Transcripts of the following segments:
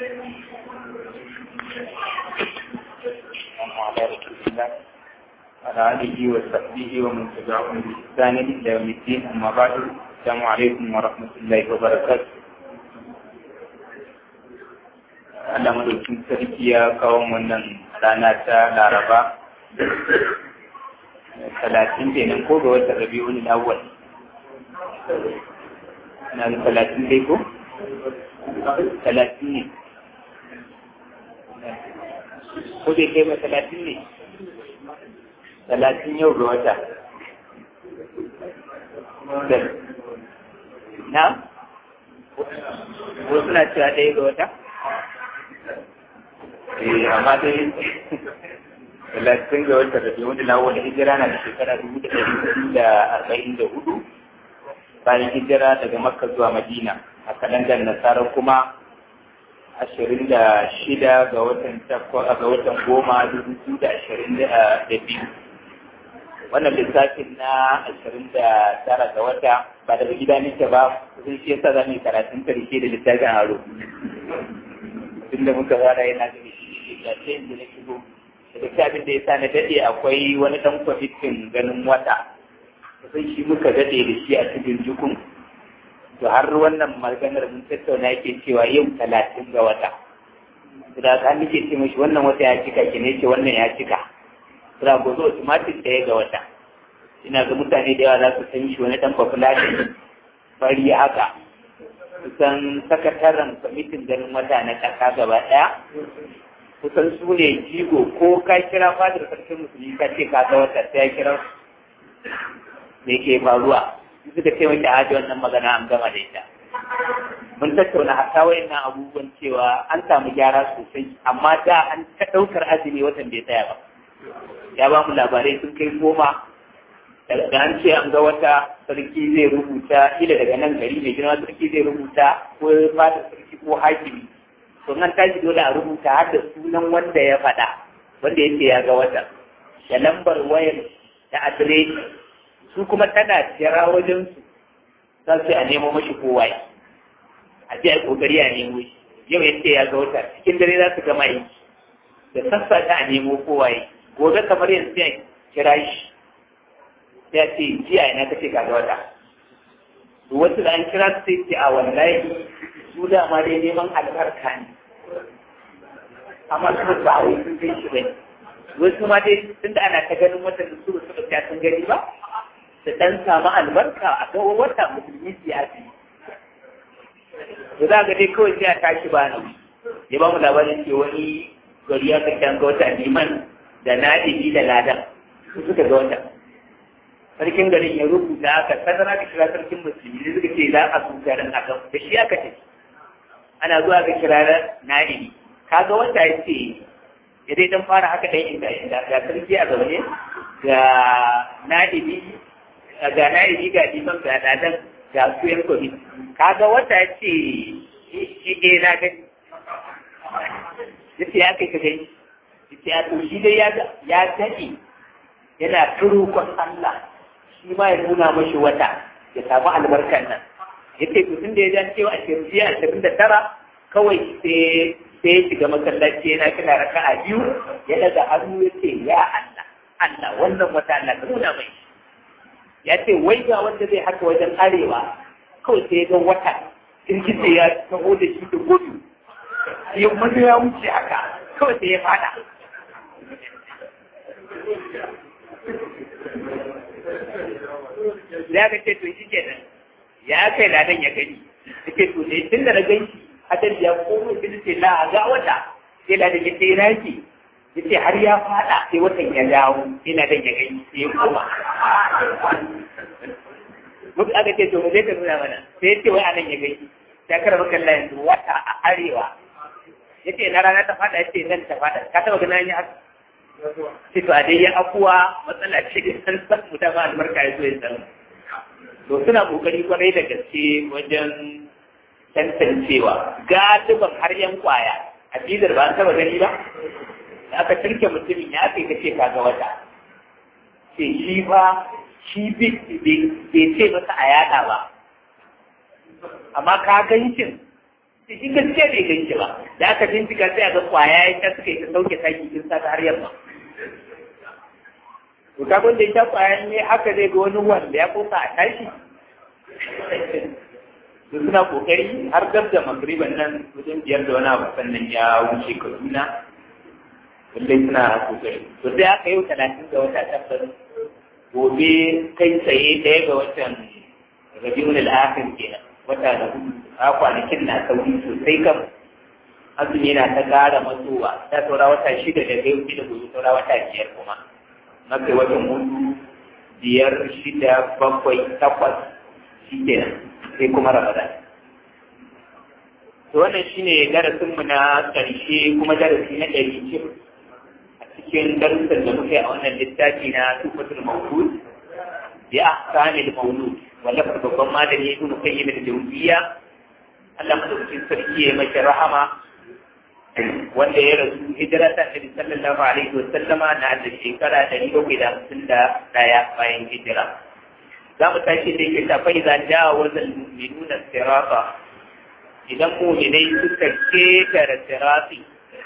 وعلى رسول الله وعلى آله وصحبه ومن تبعهم بإحسان إلى يوم الدين أما بعد السلام عليكم ورحمة الله وبركاته Allah madaukin sarki ya kawo wannan rana ta Laraba talatin kenan ko ga watan Rabi'ul Awwal na da talatin dai ko? Talatin ne. Ko bai kai ma talatin ne? Talatin yau ga wata. Na? Ko suna cewa ɗaya ga wata? Eh, amma dai talatin ga wata da wani lawo da hijira na da shekara dubu da ɗari da arba'in da hudu bayan hijira daga makka zuwa madina a kalandar nasara kuma ashirin da shida ga watan ga watan goma dubu da ashirin da biyu wannan lissafin na ashirin da tara ga wata ba daga gida nake ba sun shi yasa za mu yi karatun karshe da littafin aro tunda muka fara yana da shi da ce da na shigo da littafin da ya sa na daɗe akwai wani ɗan kwamitin ganin wata sai shi muka daɗe da shi a cikin jukun to har wannan maganar mun tattauna yake cewa yau talatin ga wata da ka nake ce mashi wannan wata ya cika ki ne ce wannan ya cika da gobe automatic ɗaya ga wata ina ga mutane da yawa za su san shi wani ɗan population fari haka kusan sakataren kwamitin ganin wata na ƙasa gaba ɗaya kusan su ne jigo ko ka kira fadar sarkin musulmi ka ce ka ga wata sai ya kira me ke faruwa suka ce maki a wannan magana an gama da ita mun tattauna hatta wayannan abubuwan cewa an samu gyara sosai amma da an ta ɗaukar azumi watan bai tsaya ba ya ba mu labarai sun kai goma da an ce an ga wata sarki zai rubuta ila daga nan gari mai girma sarki zai rubuta ko fata sarki ko hakimi to an tashi dole a rubuta har da sunan wanda ya faɗa wanda yake ya ga wata da lambar wayar da adireshi su kuma tana jira wajen su za su a nemo mashi kowa a je a kokari a nemo shi yau yace ya ga wata cikin dare za su gama yi da sassa ta a nemo kowa gobe kamar yanzu ya kira shi ya ce jiya ina kace ka ga wata to wasu da an kira su sai ce a wallahi su da ma dai neman albarka ne amma su ba wai sun kai shi bane wasu ma dai tunda ana ta ganin watan da su ba su ba sun gani ba da ɗan samu albarka a ga wata musulmi siyasi da za ga dai kawai sai a tashi ba nan ya ba mu labarin ce wani gari ya kashe an ga wata liman da nadibi da ladan su suka ga wata sarkin garin ya rubuta aka sanar aka kira sarkin musulmi da suka ce za a su garin a kan da shi aka ce ana zuwa ga kira nadibi kaga wata ya ce ya dai dan fara haka dai inda inda ga sarki a zaune ga nadibi ga na yi ga liman ga dadan ga su yan komi kaga wata ya ce e na gani ya ce ya kai ka gani ya ce ya to shi dai ya daɗe yana turukon Allah shi ma ya nuna mashi wata ya samu albarkan nan ya ce to tunda ya jan cewa ashirin jiya ashirin da tara kawai sai sai ya shiga masallaci yana kina raka a biyu ya daga hannu ya ce ya Allah Allah wannan wata Allah ka nuna mai ya ce wai ga wanda zai haka wajen arewa kawai sai ya ga wata kirkice ya taho da shi da gudu ya maza ya wuce haka kawai sai ya fada ya ga ce to shi ke nan ya kai ladan ya gani suke to ne tun da na gan shi hadar ya komo shi ce la ga wata sai ladan ya ce raki yace har ya fada sai watan ya dawo ina da ya gani sai ya koma muka aka ce to mu zai ka nuna mana sai ya ce wai anan ya gani ta kara maka Allah yanzu wata a arewa yace na rana ta fada yace nan ta fada ka taba ganin ya haka sai to a dai ya akuwa matsala ce da san san mu da ba albarka ya zo ya san to suna kokari kwarai da gaske wajen tantancewa galiban har yan kwaya a bidar ba an taba gani ba da aka turke mutumin ya kai kace kaga wata sai shi ba shi bai ce masa a yada ba amma ka gancin shi gaskiya bai gan shi ba da aka bincika sai a ga kwaya ya ta suka yi ta sauke taki kin sa har yamma to ka da ya kwaya ne haka zai ga wani wanda ya kosa a tashi su suna kokari har gab da magriban nan wajen biyar da wani abu sannan ya wuce kaduna lallai suna kokari to sai aka yi talatin ga wata tabbas gobe kai tsaye ɗaya ga watan rabiul al-akhir kenan wata da hudu a kwanakin na sauri sosai kam azumi yana ta ƙara matsowa ta saura wata shida da kai wuce da gobe saura wata biyar kuma na kai watan hudu biyar shida bakwai takwas shi kenan sai kuma ramadan to wannan shine darasinmu na ƙarshe kuma darasi na ɗari cif a cikin darussan da muka yi a wannan littafi na tufatul mawlud bi ahkamil mawlud wallafar babban malami ibn qayyim al-jawziyya Allah madaukakin sarki ya mashi rahama wanda ya rasu hijira ta Nabi sallallahu alaihi wa sallama na da shekara ɗari bakwai da hamsin da ɗaya bayan hijira za mu tashi da yake ta fa'iza jawa wazal mu'minuna sirata idan mu'minai suka ketare sirati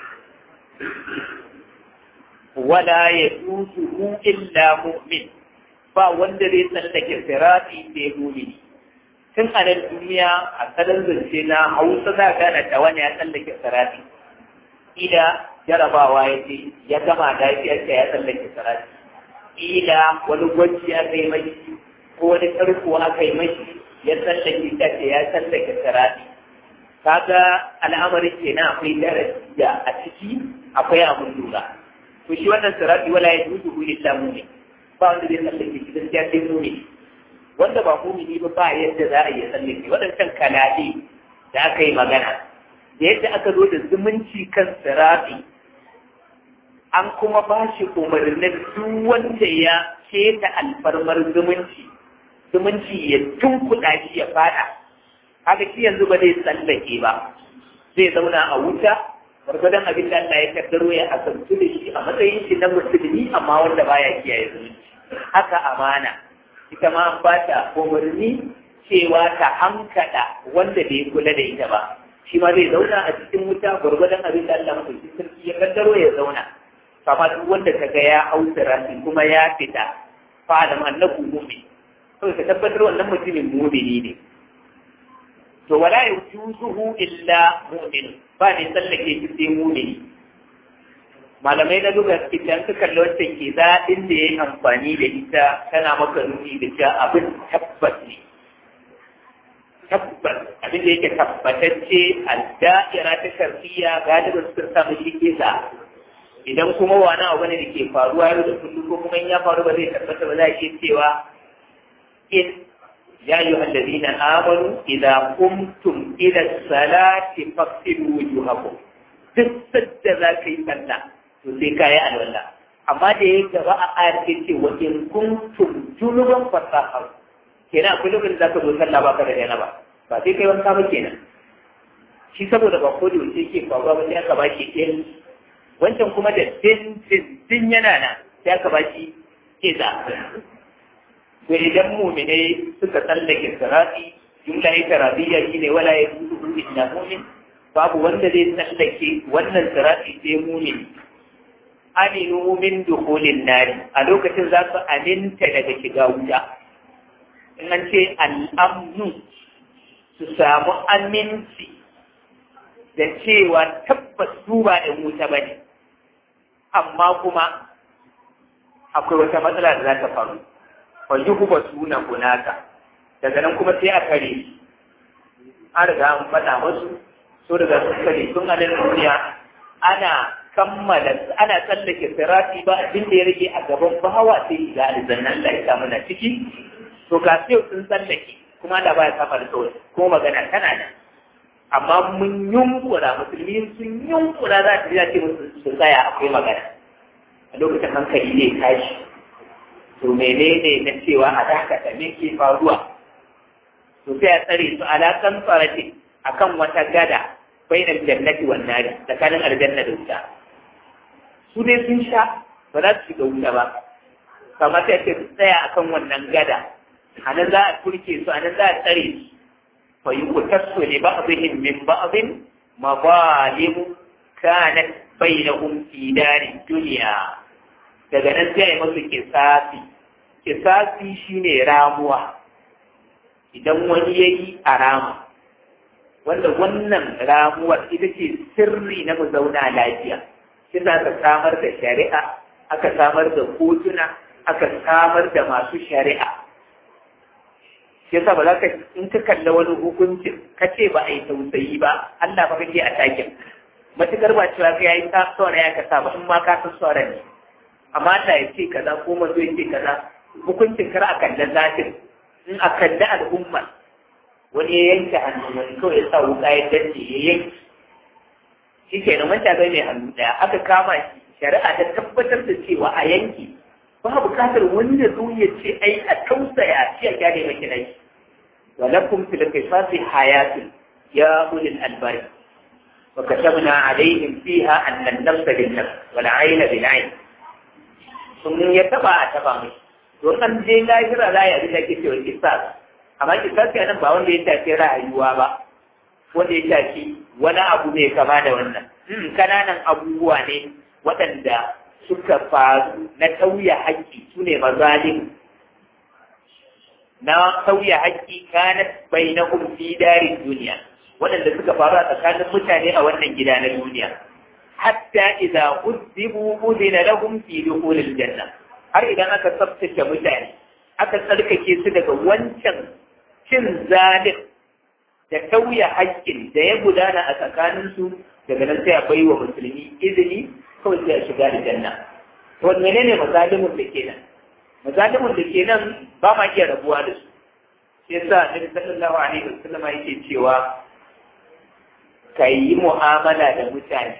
wala yadusuhu illa mu'min ba wanda zai tsallake sirati sai mu'mini tun a nan duniya a salon zance na hausa za ka gane da wani ya tsallake sirati ila jarabawa ya ce ya gama lafiyarsa ya tsallake sirati ila wani gwaji ya kai mai ko wani karko aka yi mashi ya tsallake ta ce ya tsallake sirati kaga al'amarin kenan akwai darasi da a ciki akwai abun lura to shi wannan sirati wala ya dudu hu illa mu'min ba wanda zai tsallake shi gaskiya sai mu'min wanda ba mu'mini ba ba yadda za a yi tsallake waɗancan kalade da aka yi magana da yadda aka zo da zumunci kan sirati an kuma ba shi umarnin duk wanda ya keta alfarmar zumunci zumunci ya tunkuɗa shi ya fada haka shi yanzu ba zai tsallake ba zai zauna a wuta gwargwadon abin da Allah ya kaddaro ya asantu da shi a matsayin shi na musulmi amma wanda baya kiyaye zumunci haka amana ita ma an ba ta umarni cewa ta hankada wanda bai kula da ita ba shi ma zai zauna a cikin wuta gwargwadon abin da Allah mafi sarki ya kaddaro ya zauna kama duk wanda ka ga ya hausara shi kuma ya fita fa da annabu mu'min to ka tabbatar wannan mutumin mu'mini ne to wala yujuzuhu illa mu'min ba ne tsallake shi sai mu'mini malamai na duba idan ka kalli wancan ke daɗin da ya yi amfani da ita tana maka nuni da cewa abin tabbas ne tabbas abin da yake tabbatacce a da'ira ta sharfiya galibin sun samu shi kesa idan kuma wani abu ne da ke faruwa yau da kullum ko kuma in ya faru ba zai tabbata ba za a iya cewa in ya yi allazina amanu idan kumtum ila salati faqtilu wujuhakum duk sadda za ka yi sallah to sai ka yi alwala amma da ya gaba a ayar ke ce wa in kuntum junuban fasahar kenan akwai lokacin da za ka zo sallah ba ka da yana ba ba sai kai wanka ba kenan shi saboda ba ko da wuce ke faruwa ba sai aka ba shi ɗin wancan kuma da din din din yana nan sai aka ba shi iza to idan mu'minai suka tsallake sirati jumla ita radiyya shine wala yazudu illa mu'min babu wanda zai tsallake wannan sirati sai mu'min aminu min dukhulin nari a lokacin za su aminta daga shiga wuta in an ce al'amnu su samu aminci da cewa tabbas su ba ɗan wuta ba ne amma kuma akwai wata matsala da za ta faru wani kuma suna hunaka daga nan kuma sai a kare an riga an faɗa masu so daga sun kare sun halin duniya ana kammala ana tsallake sirati ba abin da ya rage a gaban bahawa sai ga aljannan da ya muna ciki to ga sai sun tsallake kuma da baya saba da kawai ko magana tana nan amma mun yunkura musulmi sun yunkura za ta ce musu su tsaya akwai magana a lokacin hankali ne tashi to menene na cewa a dakata me ke faruwa to sai a tsare su alaƙan tsarati akan wata gada bainar jannati wan nari tsakanin aljanna da wuta su dai sun sha ba za su shiga wuta ba kamar sai ce su tsaya akan wannan gada a nan za a turke su a nan za a tsare su fa yuqtasu li ba'dihim min ba'din mazalim kanat bainahum fi darid dunya daga nan sai ai musu kisasi kisasi shine ramuwa idan wani yayi a rama wanda wannan ramuwar ita ce sirri na mu zauna lafiya shi za ka samar da shari'a aka samar da kotuna aka samar da masu shari'a shi yasa ba za ka in ka kalla wani hukuncin ka ce ba a yi tausayi ba Allah ba kake a takin matukar ba cewa ka yayi ta tsora ya kasa ba in ma ka san tsora ne amma Allah ya ce kaza ko mazo ya ce kaza hukuncin kar a kalla zatin in a kalla al'umma wani ya yanke hannu wani kawai ya sa wuka ya dace ya yanke shi ke nan wanda bai mai hannu daya aka kama shi shari'a ta tabbatar da cewa a yanki ba bukatar wani da zo ya ce ai a tausaya shi a gyara maki nai walakum fil qisasi hayatun ya ulil albari wa katabna alaihim fiha anna an-nafs bin-nafs wal 'ayna bil-'ayn sun ya taba a taba mai to an je lahira za ya bi da ke cewa qisas amma qisas nan ba wanda ya tafi rayuwa ba wanda ya shafi wani abu mai kama da wannan kananan abubuwa ne waɗanda suka faru na tauya haƙƙi su ne mazalim na tauya haƙƙi kanat bainahum fi darin duniya waɗanda suka faru a tsakanin mutane a wannan gida na duniya hatta idza uzibu udina lahum fi dukhulil janna har idan aka tsaftace mutane aka tsarkake su daga wancan cin zalim da tauya haƙƙin da ya gudana a tsakaninsu daga nan sai a bai wa musulmi izini kawai sai a shiga da janna to menene mazalimin da ke nan mazalimin da ke nan ba ma iya rabuwa da su shi yasa nabi sallallahu alaihi wasallam yake cewa ka yi mu'amala da mutane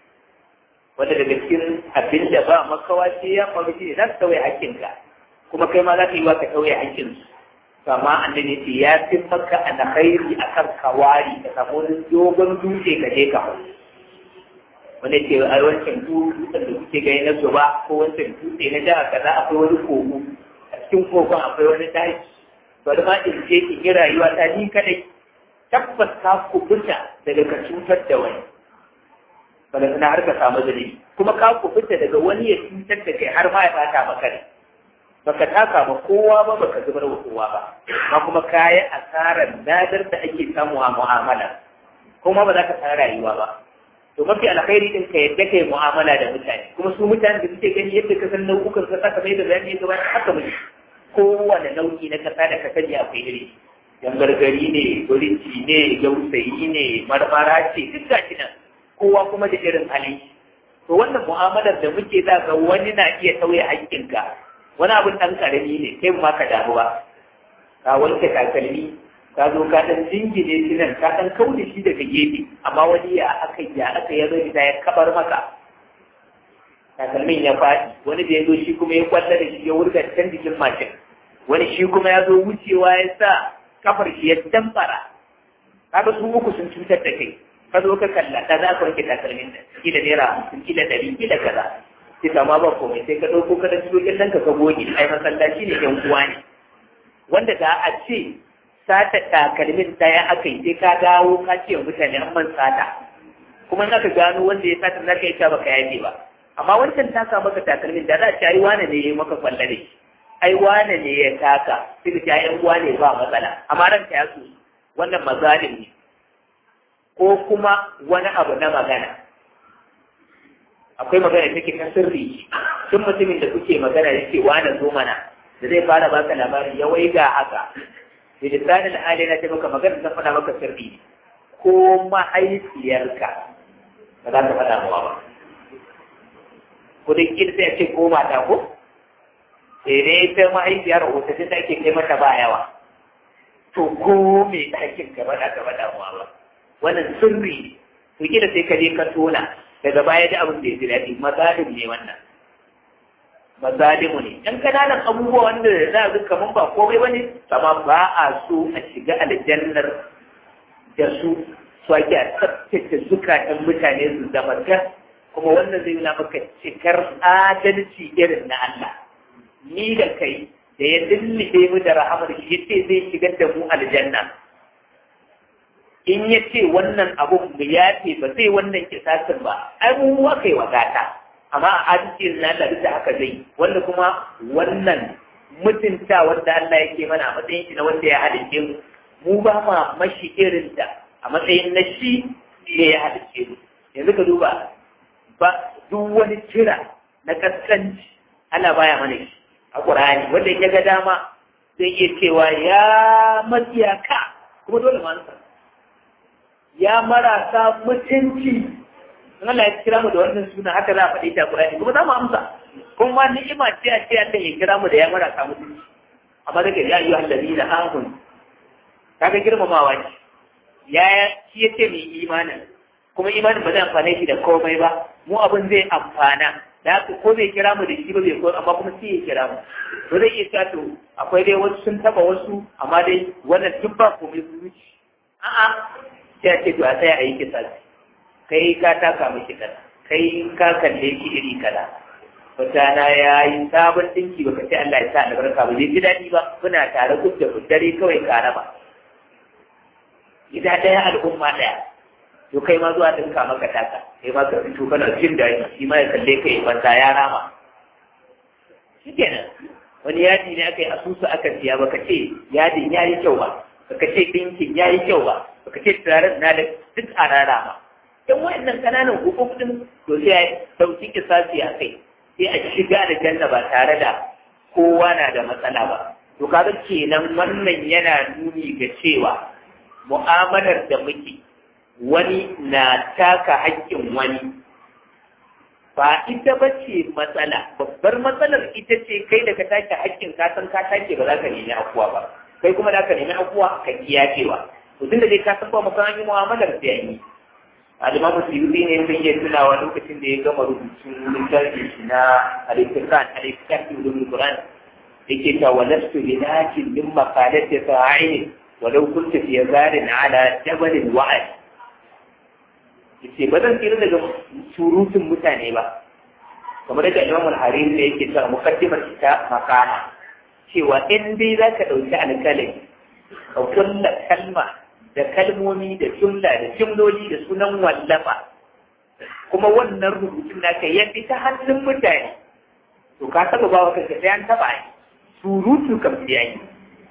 wanda daga cikin abin da ba makawa sai ya faru shi ne za su tauye haƙƙinka kuma kai ma za ka yi wa ka tauye haƙƙinsu kama annabi ce ya fi maka alkhairi akan kawari da samu wani dogon dutse ka je ka hau wanda ce a wancan dutsen da kuke gani na zuba ko wancan dutse na jihar kaza akwai wani kogo a cikin kogon akwai wani daji bari ma in je in yi rayuwa ta ni kadai tabbas ka kubuta daga ka cutar da wani bala na har ka samu dalili kuma ka kubuta daga wani ya cutar da kai har ma ya bata maka ne baka taka ba kowa ba baka zubar wa kowa ba ma kuma kayi asarar nadar da ake samu a mu'amala kuma ba za ka san rayuwa ba to mafi alkhairi din ka yadda kai mu'amala da mutane kuma su mutane da suke gani yadda ka san nau'ukan kasa kamar yadda zan yi gaba haka muke kowane nau'i na kasa da ka sani akwai iri yan gargari ne gurinci ne gausayi ne marmara ce duk gashi nan kowa kuma da irin hali to wannan mu'amalar da muke za ga wani na iya sauya haƙƙinka wani abin ɗan ƙarami ne kai ma ka damu ba ka wanke takalmi ka zo ka ɗan jingine shi nan ka ɗan kauda shi daga gefe amma wani ya aka ya aka ya zo da ya kabar maka takalmin ya faɗi wani da ya zo shi kuma ya kwalla da shi ya wurga can jikin mashin wani shi kuma ya zo wucewa ya sa kafar shi ya dambara kaga su uku sun cutar da kai ka zo ka kalla ka za ka wanke takalmin nan kila naira hamsin kila ɗari kila kaza sai kama ba komai sai ka ɗauko ka da cikin ɗanka ka goge ai masallaci ne yan uwa ne wanda da a ce sata takalmin ɗaya aka yi sai ka dawo ka ce wa mutane an man sata kuma in aka gano wanda ya sata za ka yi ta baka yaje ba amma wancan taka maka takalmin da za a ce ai wane ne ya yi maka kwalla ne ai wane ne ya taka sai ka ce ai uwa ne ba matsala amma ranka ya so wannan mazalim ne ko kuma wani abu na magana akwai magana da take ta sirri tun mutumin da kuke magana da ke wani zo mana da zai fara baka labari ya waiga haka da lisanin ali na ce maka magana ta faɗa maka sirri ko mahaifiyarka ba za ta faɗa mawa ba ko da kila sai a ce ko mata ko sai dai ta mahaifiyar wata ta ake kai mata ba yawa to ko me ɗakin ka faɗa ka faɗa mawa ba wannan sirri to kila sai ka je ka tona daga baya da abin da ya ji daɗi mazalim ne wannan mazalimu ne ɗan kananan abubuwa wanda za a zuka mun ba komai ba ne amma ba a so a shiga aljannar da su su ake a tsaftace zukatan mutane su zama gas kuma wannan zai nuna maka cikar adalci irin na Allah ni da kai da ya dillide mu da rahamar shi yace zai shigar da mu aljanna in ya ce wannan abun mu ya ce ba zai wannan kisasin ba ai mu aka yi wadata amma a adalci na da da haka zai wanda kuma wannan mutunta wanda Allah yake mana a matsayin shi na wanda ya halice mu mu ba ma mashi irin da a matsayin na shi ne ya halice mu yanzu ka duba ba duk wani kira na kaskanci ana baya mana shi a Qur'ani wanda ya ga dama zai iya cewa ya matsiyaka kuma dole ma ya marasa mutunci in Allah ya kira mu da wannan suna haka za a faɗi ta Qur'ani kuma za mu amsa kuma ni'ima ce a ce Allah ya kira mu da ya marasa mutunci amma daga ya ayyuhal ladina amanu kaga girmamawa ce ya shi yace mai imanin kuma imanin ba zai amfane shi da komai ba mu abin zai amfana da haka ko bai kira mu da shi ba bai ko amma kuma sai ya kira mu to zai iya cewa to akwai dai wasu sun taba wasu amma dai wannan duk ba komai su wuce a'a sai a ce to a tsaya a yi kisa kai ka taka miki kaza kai ka kalle ki iri kaza mutana ya yi sabon dinki baka ce Allah ya sa albarka ba zai ji daɗi ba kuna tare ku da dare kawai ka raba gida ɗaya al'umma ɗaya to kai ma zuwa dinka maka taka kai ma ka fito kana jin daɗi shi ma ya kalle kai banza ya rama shikenan wani yadi ne aka yi asusu aka siya baka ce yadin ya yi kyau ba baka ce ɗinkin ya yi kyau ba baka ce turaren na da duk a rara ba in wayannan kananan hukumin to sai a dauki kisasi a kai sai a shiga da janna ba tare da kowa na da matsala ba to kaga kenan wannan yana nuni ga cewa mu'amalar da muke wani na taka haƙƙin wani ba ita ba ce matsala babbar matsalar ita ce kai da ka take haƙƙin ka san ka take ba za ka nemi akuwa ba kai kuma da ka nemi akuwa ka kiyacewa to tunda dai ka san ba musan an yi mu'amalar da yi alimamu suyuti ne sun iya tunawa lokacin da ya gama rubutun littafin shi na alifikan alifikan ulumul quran yake ta walastu bi nakin min maqalati sa'ini walau kunta fi zarin ala jabalin wa'ad yace ba zan tsira daga surutun mutane ba kamar da Imam al-Hariri da yake cewa mukaddimar ta makama cewa in dai zaka dauki alƙalami ka kulla kalma da kalmomi da jumla da jumloli da sunan wallafa kuma wannan rubutun naka ya fi ta hannun mutane to ka taba ba wa kanka sai an taba yi surutu kam sai yi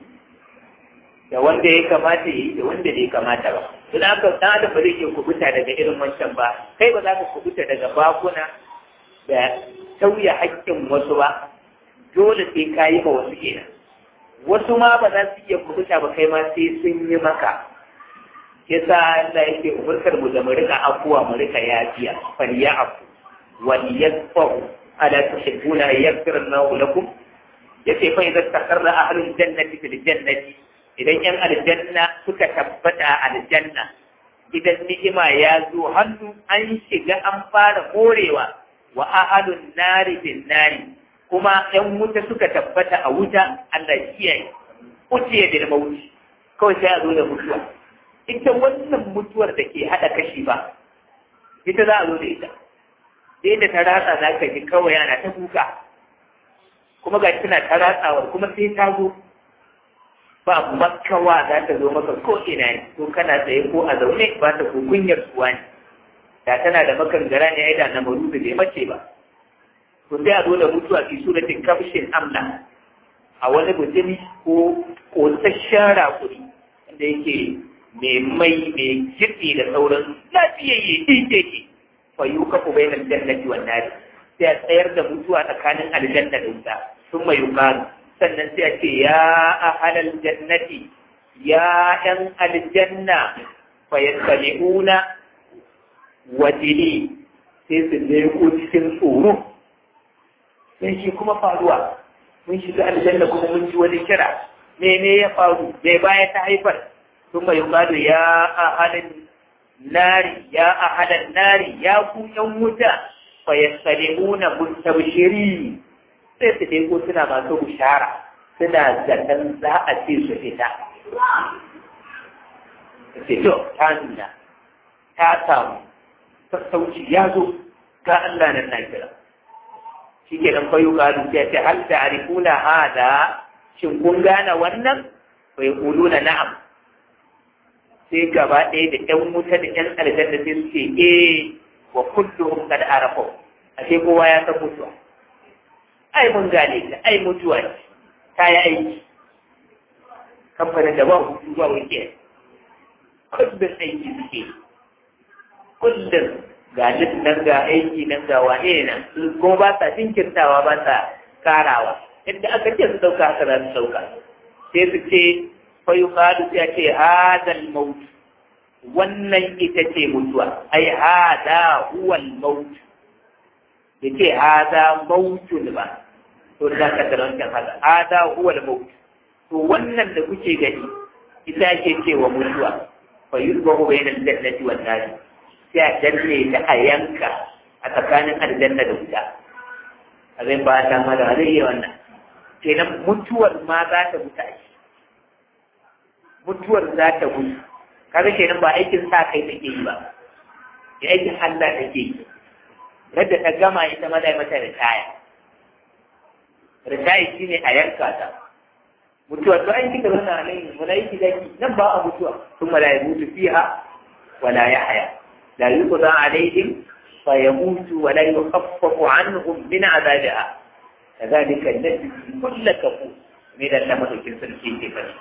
da wanda ya kamata yi da wanda bai kamata ba don haka dan adam ba zai iya kubuta daga irin wancan ba kai ba za ka kubuta daga bakuna da tauye haƙƙin wasu ba dole sai ka yi ma wasu kenan wasu ma ba za su iya kubuta ba kai ma sai sun yi maka yasa Allah yake umurkar mu da mu rika afuwa mu rika yafiya fal ya'fu wal yasfahu ala tuhibbuna yaghfir Allahu lakum yace fa idza taqarra ahlul jannati fil jannati idan yan aljanna suka tabbata a aljanna idan ni'ima ya zo hannu an shiga an fara morewa wa ahlun nari bin nari kuma yan wuta suka tabbata a wuta Allah kiyaye uciye da mauti kawai sai a zo da mutuwa ita wannan mutuwar da ke haɗa kashi ba ita za a zo da ita sai da ta ratsa za ka ji kawai ana ta kuka kuma ga tana ta ratsawar kuma sai ta zo ba makawa za ta zo maka ko ina ne ko kana tsaye ko a zaune ba ta ko kunyar suwa ne da tana da makangara ne ai da na maru da bai mace ba to sai a zo da mutuwa fi suratin kafshin amla a wani mutumi ko kosasshen rakuri wanda yake mai mai mai kitse da sauran lafiyayye ɗin ke fa yi kafa bai nan jannati wa nari sai a tsayar da mutuwa tsakanin aljanna da wuta sun mai yukaru sannan sai a ce ya ahalal jannati ya ɗan aljanna fa yattabi'una wajili sai su leko cikin tsoro sai shi kuma faruwa mun shiga aljanna kuma mun ji wani kira mene ya faru bai baya ta haifar ثم يقال يا أهل النار يا أهل النار يا كون wuta فيستمعون مستبشرين sai su dai ko suna masu bishara suna zaton za a ce su fita ce to ta nuna ta samu sassauci ya zo ga Allah nan na kira shi ke nan fayu ƙaru ya ce hal ta arifuna hada shin kun gane wannan bai na na'am sai gaba ɗaya da ɗan wuta da ɗan aljanna sai su ce eh wa kulluhum qad arafu ashe kowa ya san mutuwa ai mun gane ta ai mutuwa ce ta yi aiki kamfanin da ba hutu ba wuke kullum aiki suke kullum ga nan ga aiki nan ga wane nan kuma ba sa jinkirtawa ba sa karawa yadda aka ce su dauka haka za su dauka sai su ce fa yuqalu sai ce hadal maut wannan ita ce mutuwa ai hada huwa al maut yace hada mautun ba to da ka tarantan haka hada huwa al maut to wannan da kuke gani ita ake cewa mutuwa fa yuzbahu bainal jannati wan nar sai a danne ta a yanka a tsakanin aljanna da wuta a zai ba ta ma da zai yi wannan kenan mutuwar ma za ta mutu a mutuwar za ta mutu kaga kenan ba aikin sa kai take yi ba ya aikin Allah take yi yadda ta gama ita ma zai mata ritaya ritaya shine a yanka ta mutuwa to an kika zauna nan malaiki zaki nan ba a mutuwa kuma la yamutu fiha wala yahya la yuqda alaihim fa yamutu wa la yukhaffafu anhum min azabiha kadhalika najzi kull kafur me da Allah madaukin sarki ke fara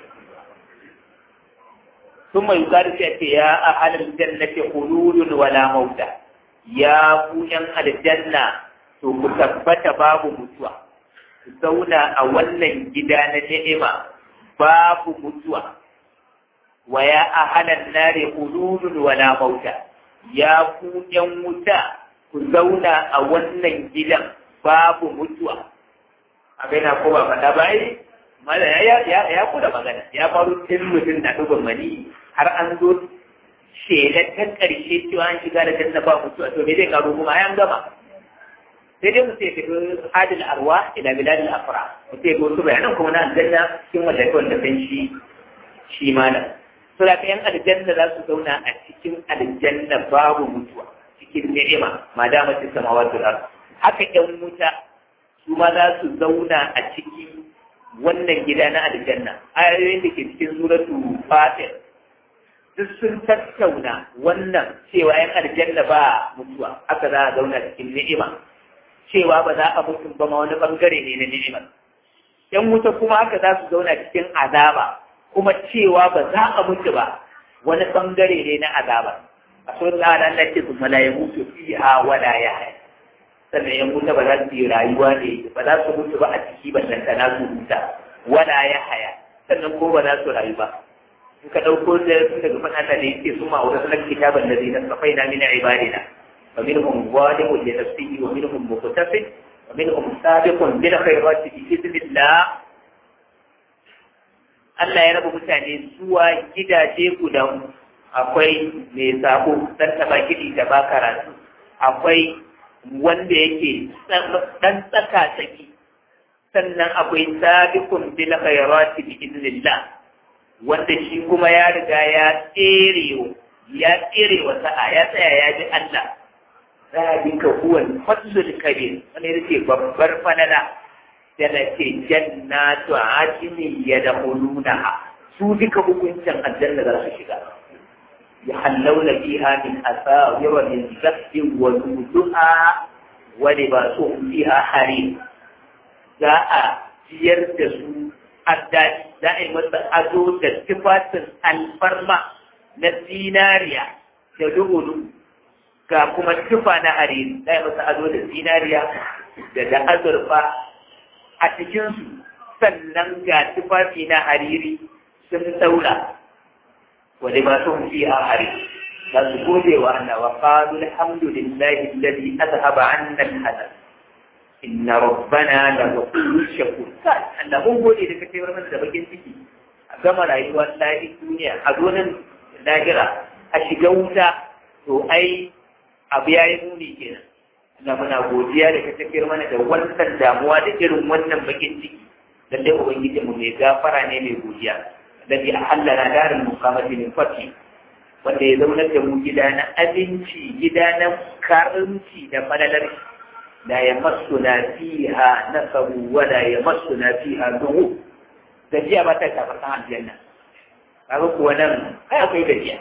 ثم يقال في يا أهل الجنة خلود ولا موت يا بوين الجنة to ku tabbata babu mutuwa ku zauna a wannan gida na ni'ima babu mutuwa wa ya ahalan nare hululun wala mauta ya ku yan wuta ku zauna a wannan gidan babu mutuwa abin na ko ba faɗa ba yi mala ya ya ya kuda magana ya faru tun mutum na dubin mani har an zo shelar ta ƙarshe cewa an shiga da janna ba mutuwa to me zai karo kuma an gama sai dai mu sai fito hadil arwa ila biladil afra mu sai ga wasu bayanan kuma na aljanna cikin wanda kai wanda san shi shi malam to da yan aljanna za su zauna a cikin aljanna babu mutuwa cikin ni'ima ma da mace samawati wal haka yan wuta su ma za su zauna a cikin wannan gida na aljanna ayoyin da ke cikin suratu fatir duk sun tattauna wannan cewa yan aljanna ba mutuwa haka za a zauna cikin ni'ima cewa ba za a mutu ba ma wani bangare ne na ni'imar yan wuta kuma haka za su zauna cikin azaba kuma cewa ba za a mutu ba wani bangare ne na azaba a sun tsara Allah ce su malaye mutu fiha wala ya haya sannan yan wuta ba za su yi rayuwa ne ba za su mutu ba a ciki ba na su huta wala ya haya sannan ko ba za su rayu ba in ka ɗauko da daga faɗa da yake su ma'aura sunan kitaban da zai nasafai na mina ibadina ومنهم ظالم لنفسه ومنهم مقتصد ومنهم سابق بالخيرات بإذن الله Allah ya raba mutane zuwa gidaje guda akwai mai sabo dan taba gidi da ba karatu akwai wanda yake dan tsaka tsaki sannan akwai sabiqun bil khairati bi idnillah wanda shi kuma ya riga ya tsere ya tsere wa sa'a ya tsaya ya ji Allah ذلك هو الفضل الكبير wani yake babbar falala yana ce jannatu adini yadkhulunaha su duka hukuncin aljanna za su shiga yahallawna fiha min asawir min zahabin wa nuduha wa libasuhum fiha harir za a ciyar da su addadi za a yi masa ado da tufatin alfarma na zinariya da dubu ga kuma tufa na hariri za a masa ado da zinariya da da azurfa a cikinsu sannan ga tufafi na hariri sun saura wani ba sun fi a hariri za su gode wa Allah wa qalu alhamdulillahi alladhi azhaba 'anna al-hazan inna rabbana la ghafurur shakur kai Allah mun gode da kake mana da bakin ciki a gama rayuwar lahi duniya a zonin lahira a shiga wuta to ai abu ya yi muni kenan Allah muna godiya da ka tafiyar mana da wannan damuwa da irin wannan bakin ciki dan dai ubangiji mu mai gafara ne mai godiya dan ya halala darin mukamati min fati wanda ya zauna da mu gida na abinci gida na karanci da falalar la yamassuna fiha nasabu wa la yamassuna fiha duhu da jiya ba ta taɓa san aljanna kaga kuwa nan kai akwai gajiya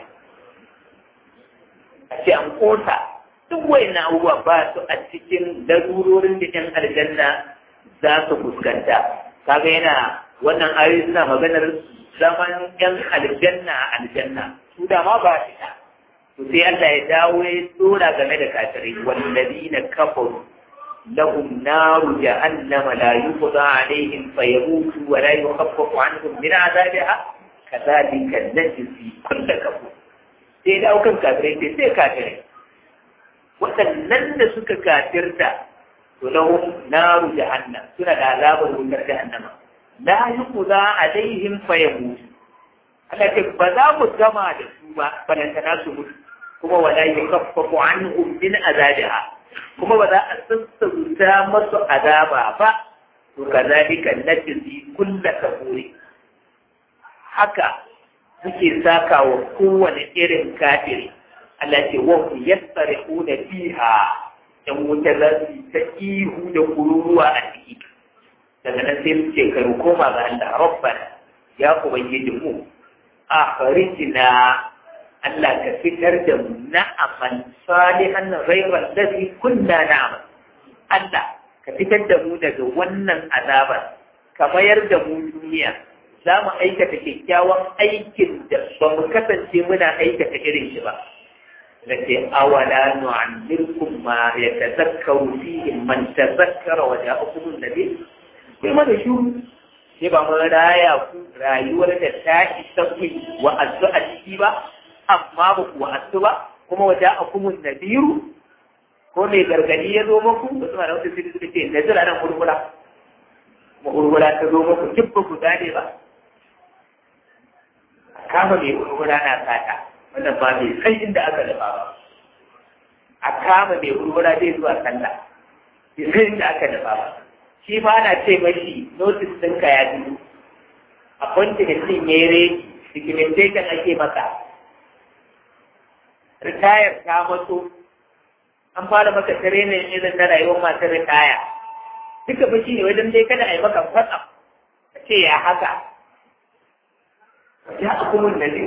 a ce an kota duk wayannan abubuwa ba su a cikin darurorin da ɗan aljanna za su fuskanta kaga yana wannan ayoyi suna maganar zaman ɗan aljanna a aljanna su da ma ba shi to sai Allah ya dawo ya tsora game da kafirai wallazina kafaru lahum naru jahannama la yuqda alaihim fayamutu wa la yukhaffafu anhum min azabiha kadhalika najzi kull kafur sai dawo kan kafirai sai sai kafirai waɗannan da suka kafirta to lahum naru jahannam suna da azabar wutar jahannama la yuqda alaihim fayamutu Allah ce ba za mu gama da su ba balantana su mutu kuma wala yukaffafu anhum min azabiha kuma ba za a sassauta masu azaba ba to kazalika najzi kullu kafuri haka muke saka wa kowane irin kafiri Allah ce wa hum yastarihuna fiha dan wuta za su ta ihu da kururuwa a ciki daga nan sai mu ce ka koma ga Allah rabbana ya ubangiji mu akhrijna Allah ka fitar da mu na'amal salihan ghayra alladhi kunna na'mal Allah ka fitar da mu daga wannan azabar ka mayar da mu duniya za mu aikata kyakkyawan aikin da ba mu kasance muna aikata irin shi ba lati awala nu'ammirkum ma yatazakkaru fihi man tazakkara wa ja'akum an-nabi sai mana shuru sai ba mu raya ku rayuwar da ta isa ku wa'azu a ciki ba amma ba ku wa'azu ba kuma waje a kumun nadiru ko mai gargadi ya zo muku wasu ma da wata sai suka ce na zira nan hurhura kuma hurhura ta zo muku duk ba ku gane ba a kama mai hurhura na sata wannan ba mai san inda aka dafa ba a kama mai hurhura zai zuwa sallah bai san inda aka dafa ba shi fa ana ce mashi notice ɗinka ya biyu appointment ɗin ya yi redi documentation ake maka ritayar ta matso an fara maka training irin na rayuwar masu ritaya duka fa shi ne wajen dai kada a yi maka fasa a ce ya haka ya hukumun da ne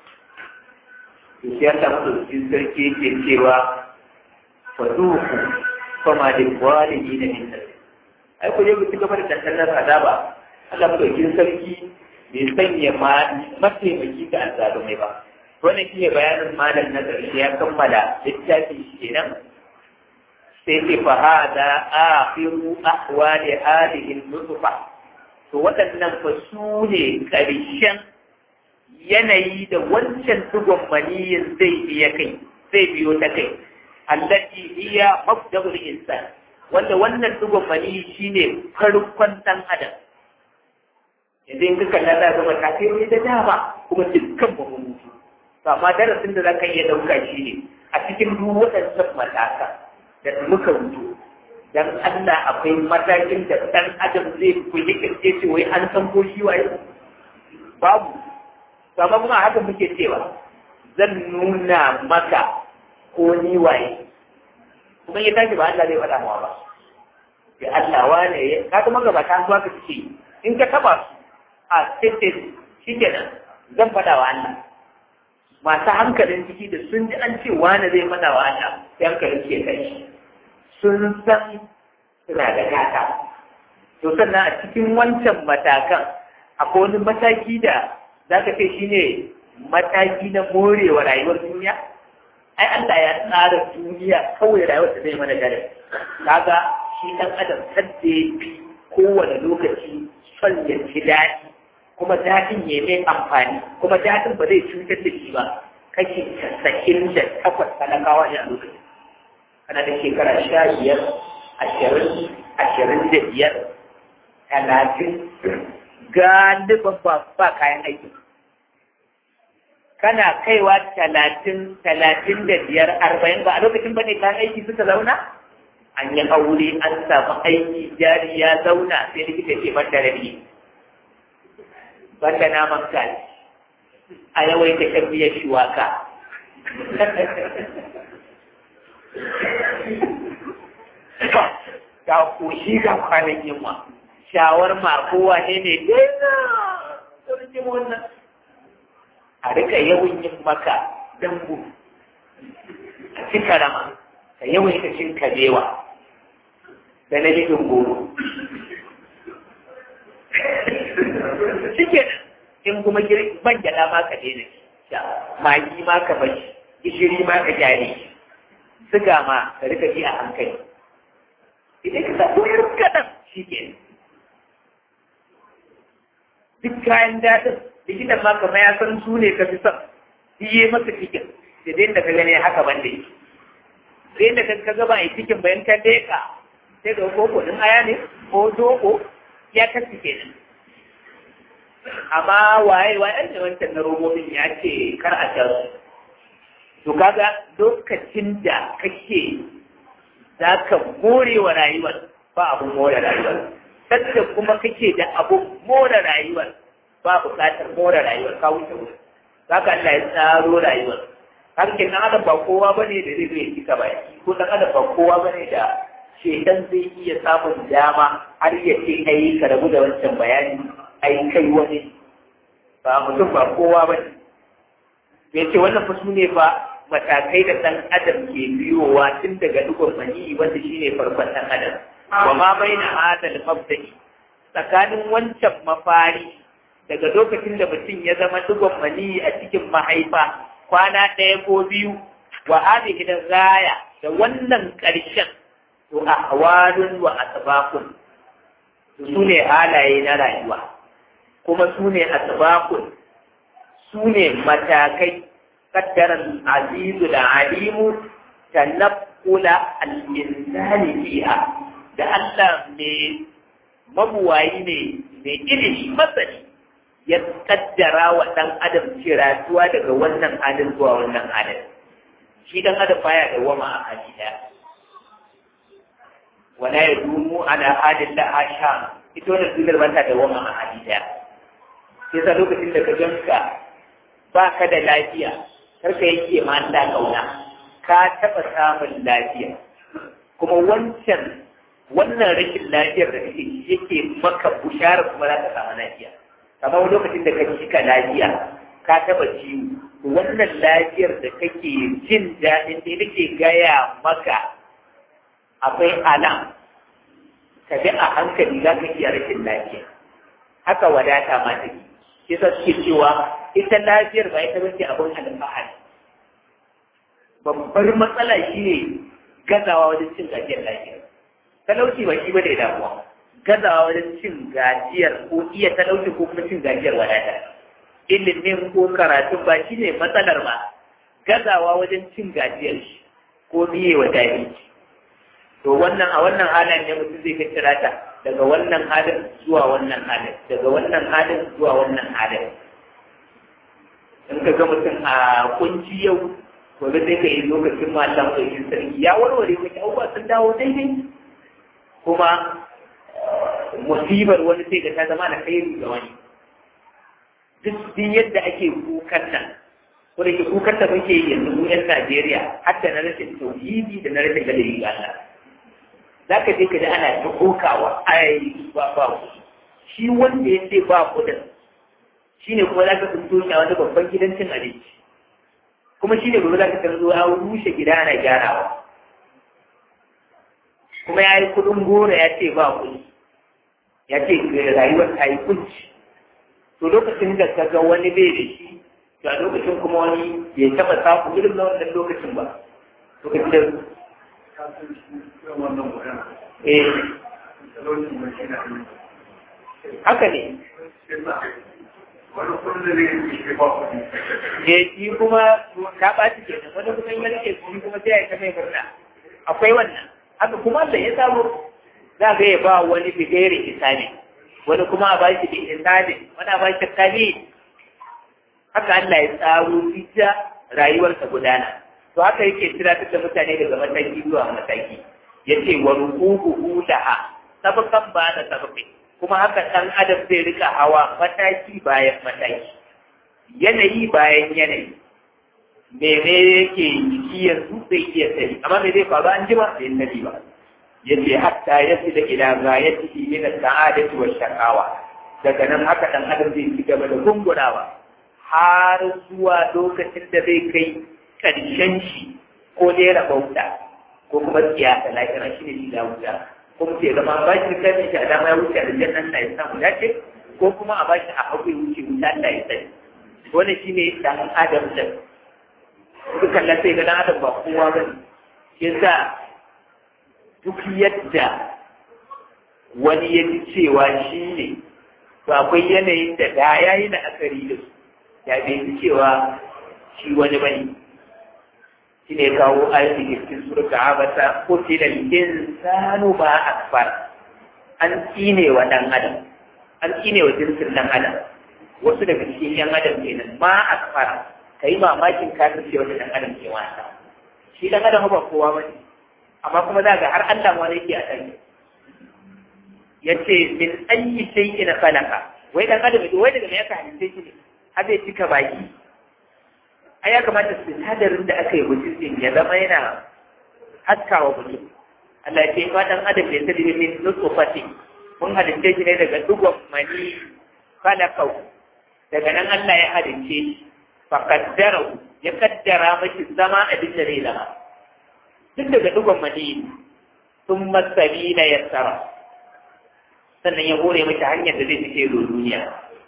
ya ta mutu cikin sarki ke cewa faduku fama da walidi na min ai ku je ku ci gaba da tantanar azaba Allah madaukin sarki bai sanya mataimaki ga azzalumai ba wannan shi ne bayanin malam na ƙarshe ya kammala littafin shi kenan sai ce fa hada akhiru ahwali hadhihi nutfa to waɗannan fa su ne ƙarshen yanayi da wancan tugon maniyin zai iya kai zai biyo ta kai allati hiya mabda'ul insan wanda wannan tugon maniyi shine farkon dan adam idan ka kalla za ga matakai da dama kuma dukkan mu mutu to amma darasin da zaka iya dauka shi ne a cikin duk waɗannan mataka da muka rubuto dan Allah akwai matakin da dan adam zai kuyi kirce ce wai an san ko shi waye babu to amma kuma haka muke cewa zan nuna maka ko ni waye kuma ya tashi ba Allah zai faɗa mawa ba ya Allah wane ya ka kuma gaba ta zuwa ka ce in ka taba su a cikin shi kenan zan faɗa wa Allah masu hankalin ciki da sun ji an ce wani zai faɗa wa Allah sai hankalin ke kai sun san suna da gata to sannan a cikin wancan matakan akwai wani mataki da za ka ce shi ne mataki na morewa rayuwar duniya ai Allah ya tsara duniya kawai rayuwar da zai mana gare kaga shi ɗan adam sadda ya fi kowane lokaci son ya ci daɗi kuma daɗin ya mai amfani kuma daɗin ba zai cutar da shi ba kashi casa'in da takwas talakawa ne a lokacin kana da shekara sha biyar ashirin ashirin da biyar talatin galiban ba ba kayan aiki kana kaiwa talatin talatin da biyar arba'in ba a lokacin ba ne kayan aiki suka zauna an yi aure an samu aiki jari ya zauna sai likita ce ban da rabi banda naman kaji a yawaita shan biyar shuwaka ga koshi ga kwanan yamma shawar ma kowa ne ne daina saurin wannan a rika yawan yin maka dambu a ci karama ka yawan ka cin kabewa da na jikin goro shike in kuma ban gyada ma ka daina sha magi ma ka bashi gishiri ma ka gyare siga ma ka rika ji a hankali idan ka samu irin kaɗan shi ke duk kayan daɗin likitan ma kamar ya san su ne ka fi son yi masa cikin da dai da ka gani haka ban da yake sai da ka gaba a cikin bayan ka deka sai da koko din aya ne ko doko ya kasu kenan amma waye waye ne wancan na robobin ya ce kar a sha su to kaga lokacin da kake za ka more wa rayuwar ba abun more rayuwar sadda kuma kake da abun more rayuwar ba buƙatar more rayuwar ka wuce wuce za ka Allah ya tsaro rayuwar har ke dan adam ba kowa bane da zai zai cika baki ko dan adam ba kowa bane da shedan zai iya samun dama har ya ce kai ka rabu da wancan bayani ai kai wani ba mutum ba kowa bane ya ce wannan fa su ne fa matakai da ɗan adam ke biyowa tun daga dugon maniyi wanda shine farkon ɗan adam wa ma baina hadal mabda'i tsakanin wancan mafari daga lokacin da mutum ya zama dugon maniyi a cikin mahaifa kwana ɗaya ko biyu wa hadhihi gaya da wannan ƙarshen to ahwalun wa asbaqun su ne halaye na rayuwa kuma su ne asbaqun su ne matakai قدر العزيز العليم تنقل الإنسان فيها da Allah mai mabuwayi ne mai ilimi masani ya kaddara wa ɗan adam ciratuwa daga wannan halin zuwa wannan halin shi ɗan adam baya da wama a hali ɗaya wala ya dumu ala halin da asha ita wannan duniyar ba ta da wama a hali ɗaya sai sa lokacin da ka ganka ba ka da lafiya karka yake ma Allah kauna ka taɓa samun lafiya kuma wancan wannan rashin lafiyar da kake yake maka bushara kuma za ka samu lafiya kamar wani lokacin da ka cika lafiya ka taɓa ciwo wannan lafiyar da kake jin daɗin da nake gaya maka akwai alam ka bi a hankali za ka iya rashin lafiya haka wadata ma take yasa suke cewa ita lafiyar ba ita bace abin alfahari babbar matsala shi ne gazawa wajen cin gajiyar lafiya talauci ba shi bane damuwa gazawa wajen cin gajiyar ko iya talauci ko kuma cin gajiyar wadata ilimin ko karatun ba shi ne matsalar ba gazawa wajen cin gajiyar shi ko biye wa jahilci to wannan a wannan halin ne mutum zai tattara ta daga wannan halin zuwa wannan halin daga wannan halin zuwa wannan halin in ka ga mutum a kunci yau gobe sai ka yi lokacin matan ɗaukin sarki ya warware maki abubuwa sun dawo daidai kuma musibar wani sai ga ta zama da kai ga wani duk din yadda ake kukan nan ko da ke kukan da muke yi yanzu mu yan Najeriya har da na rashin tauhidi da na rashin gadari ga Allah za ka je ka ji ana ta kokawa ai ba ba shi wanda ya ce ba kudin shi ne kuma za ka fito shi a wani babban gidan cin abinci kuma shi ne gobe za ka tarzo ya rushe gida ana gyarawa kuma ya yi kudin goro ya ce ba kuɗi ya ce rayuwar ta yi kunci to lokacin da ka ga wani bai da shi to a lokacin kuma wani bai taɓa samu irin na wannan lokacin ba lokacin da eh haka ne wani kudin da zai yi ba kudi eh shi kuma ka ɓaci ke nan wani kuma ya rike shi kuma sai ya ta mai murna akwai wannan haka kuma Allah ya samu za ga ya ba wani bigere isani wani kuma a ba shi bi isani wani a ba shi kali haka Allah ya tsaro fita rayuwar ta gudana to haka yake tunatar da mutane daga mataki zuwa mataki yace wa ruquhu laha sabakan ba da sabakai kuma haka ɗan adam zai rika hawa mataki bayan mataki yanayi bayan yanayi mene yake jiki yanzu zai iya sani amma me zai faru an jima bai sani ba yace hatta yafi da ila ghayatihi min as-sa'adati wa shaqawa daga nan haka ɗan adam zai ci gaba da gungunawa har zuwa lokacin da zai kai ƙarshen shi ko dai rabauta ko kuma siyasa lafiya shi ne shiga wuta ko mu ce zama ba shi kan shi a dama ya wuce da jannan da ya samu dace ko kuma a bashi a hagu ya wuce wuta da ya sani wannan shi ne dan adam da duk kalla sai ga dan adam ba kowa ba ne yasa duk yadda wani ya ji cewa shi ne to akwai yanayin da da ya yi da akari da su ya bai ji cewa shi wani bane shi ne kawo ayyukan cikin surka abata ko tilal insanu ba akbar an tsine wa dan adam an tsine wa jinsin dan adam wasu daga cikin yan adam kenan ma akbar kai mamakin kafin ce wata dan adam ke wasa shi dan adam ba kowa bane amma kuma za ga har Allah ma yake a kai yace min ayyi shay'in khalaqa wai dan adam wai daga me ya halitta shi ne har zai cika baki ai ya kamata sinadarin da aka yi mutum din ya zama yana haskawa mutum Allah ya ce ma dan adam ne sai min nutfati mun halitta shi ne daga dugon mani khalaqau daga nan Allah ya halitta shi fa qaddarahu ya kaddara mashi zama abin da zai zama duk daga dugon mani sun masari na yassara sannan ya hore mashi hanyar da zai fice zo duniya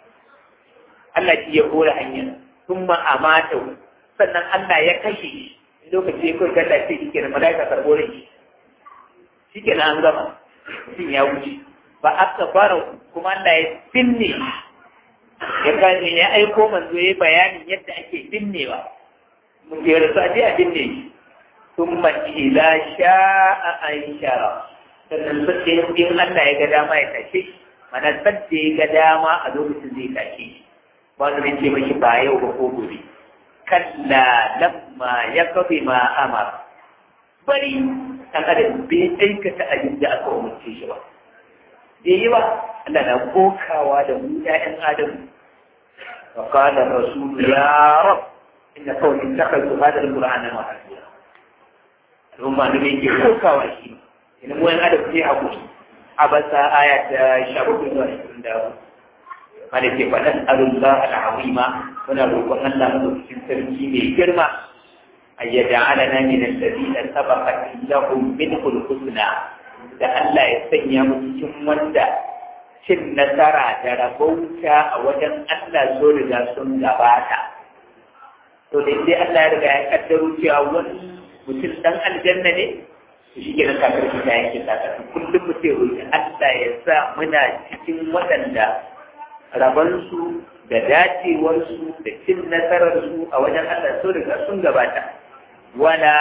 Allah shi ya hore hanyar sun ma'amata sannan Allah ya kashe shi lokaci ya kawai galla ce shi ke da mala'ika karɓo da shi shi ke an gama mutum ya wuce ba aka fara kuma Allah ya binne ya gane ya aiko manzo ya bayanin yadda ake binnewa mun ke rasu a je a binne shi ثم إذا شاء أنشره sannan sadda in Allah ya ga dama ya tashe shi mana sadda ya ga dama a lokacin zai tashe shi ba su ce mashi ba yau ba ko gobe kalla lamma ya kafe ma amar bari dan adam bai aikata abin da aka umarce shi ba bai yi ba Allah na kokawa da mu ƴaƴan adam wa qala rasul ya rab inna qawmi ittakhadhu hadha al-qur'ana mahjura rumma ne ke kokawa shi ina mu yan adam sai hakuri a basa aya ta shababu zuwa ishirin da wanda ke faɗan arullah al'azima muna roƙon Allah madaukakin sarki mai girma a yadda alana min alladhina sabaqat lahum minhul husna da Allah ya sanya mu cikin wanda cin nasara da rabauta a wajen Allah so riga sun gabata to da dai Allah ya riga ya kaddaro cewa wani mutum dan aljanna ne shi ke nan kakar shi ta yanke kakar kullum mu ce roƙi Allah ya sa muna cikin waɗanda rabansu da dacewarsu da cin nasararsu a wajen Allah so riga sun gabata wala